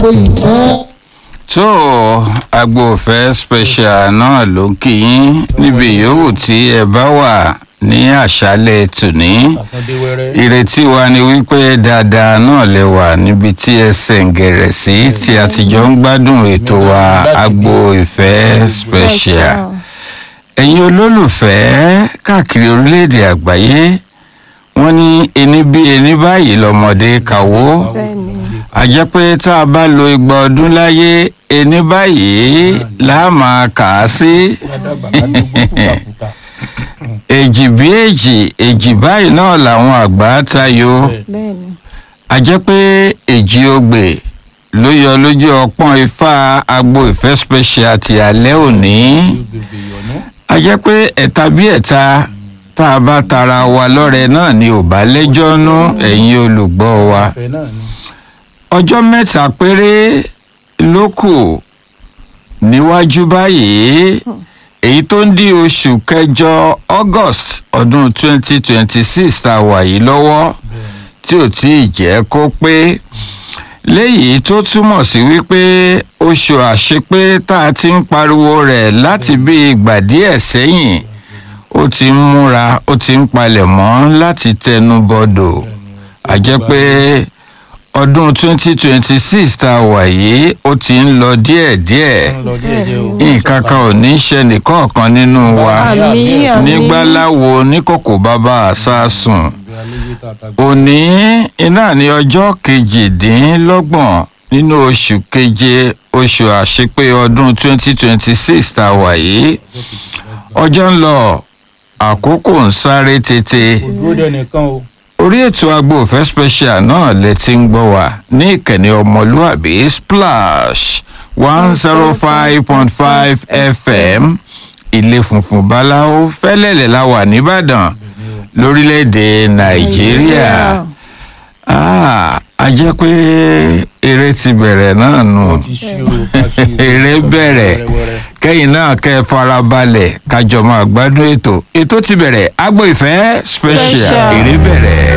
agbo ìfẹ́. tó agbófẹ́ special náà ló ń kí yín níbi yòówù tí ẹ bá wà ní àṣálẹ̀ tòní àtúndé wẹ́rẹ́. ìrètí wa ni wípé dáadáa náà lè wà níbi tí ẹ sẹ̀ǹgẹ̀rẹ̀ sí tí a ti jọ ń gbádùn ètò wa agbo ìfẹ́ special ẹ̀yin olólùfẹ́ káàkiri orílẹ̀-èdè àgbáyé wọ́n ní ẹni bí ẹni báyìí lọ́mọdé kàwó a jẹ́ pé tá a bá lo igba ọdún láyé ẹni báyìí là á máa kà á sí Ládàbà ká dúgbò kúkàkúkà. èjì bí èjì èjì báyìí náà làwọn àgbà tayọ bẹ́ẹ̀ni a jẹ́ pé èjì ogbè ló yọ lójú ọpọ́n ifá agbo ìfẹ́ special ti alẹ́ òní Gbègbè ìyọ̀nú. a jẹ́ pé ẹ̀ta bí ẹ̀ta tá a bá tara wa lọ́rẹ náà ni ò bá lẹ́jọ́ nú ẹ̀yin olùgbọ́ wa Ìfẹ́ náà ni. ọjọ́ mẹ́ta péré ló kù níwájú báyìí èyí tó ń di oṣù kẹjọ august ọdún 2026 tá a wà yìí lọ́wọ́ tí ò tí ì jẹ́ kó pé léyìí tó túmọ̀ sí wípé oṣù àṣepé tá a ti ń pariwo rẹ̀ láti bí ìgbà díẹ̀ sẹ́yìn ó ti ń múra ó ti ń palẹ̀ mọ́ láti tẹnu bọdọ̀ a jẹ́ pé ọdún 2026 tá a wà yìí ó ti ń lọ díẹ̀díẹ̀ Ó ń lọ díẹ̀díẹ̀ o. nǹkan kan ò ní ṣe nìkọ̀ọ̀kan nínú wa àmì àmì nígbàláwo níkòkò bàbá àsásùn Ìgbé aléyé tààtà gbé. òní iná ní ọjọ́ kejìdínlọ́gbọ̀n nínú oṣù keje oṣù àṣepé ọdún 2026 tá a wà yìí ọjọ́ ń lọ àkókò ń sáré tètè Dúró dẹ nìkan o. orí ètò agbófẹ́ special náà lẹ ti ń gbọ́ wá ní ìkànnì ọmọlúàbí splash one zero five point five fm ilé funfun báláwo fẹ́lẹ́lẹ̀ la wà nìbàdàn lórílẹ̀‐èdè nàìjíríà Ah, a jẹ́ pé eré ti bẹ̀rẹ̀ náà nù Ó ti ṣí o. ká ṣí o. eré bẹ̀rẹ̀ Wẹ́rẹ́wẹ́rẹ́. kẹ́yìn náà kẹ́ ẹ farabalẹ̀ kájọ máa gbádùn ètò ètò ti bẹ̀rẹ̀ agbo ìfẹ́ special Special. eré bẹ̀rẹ̀.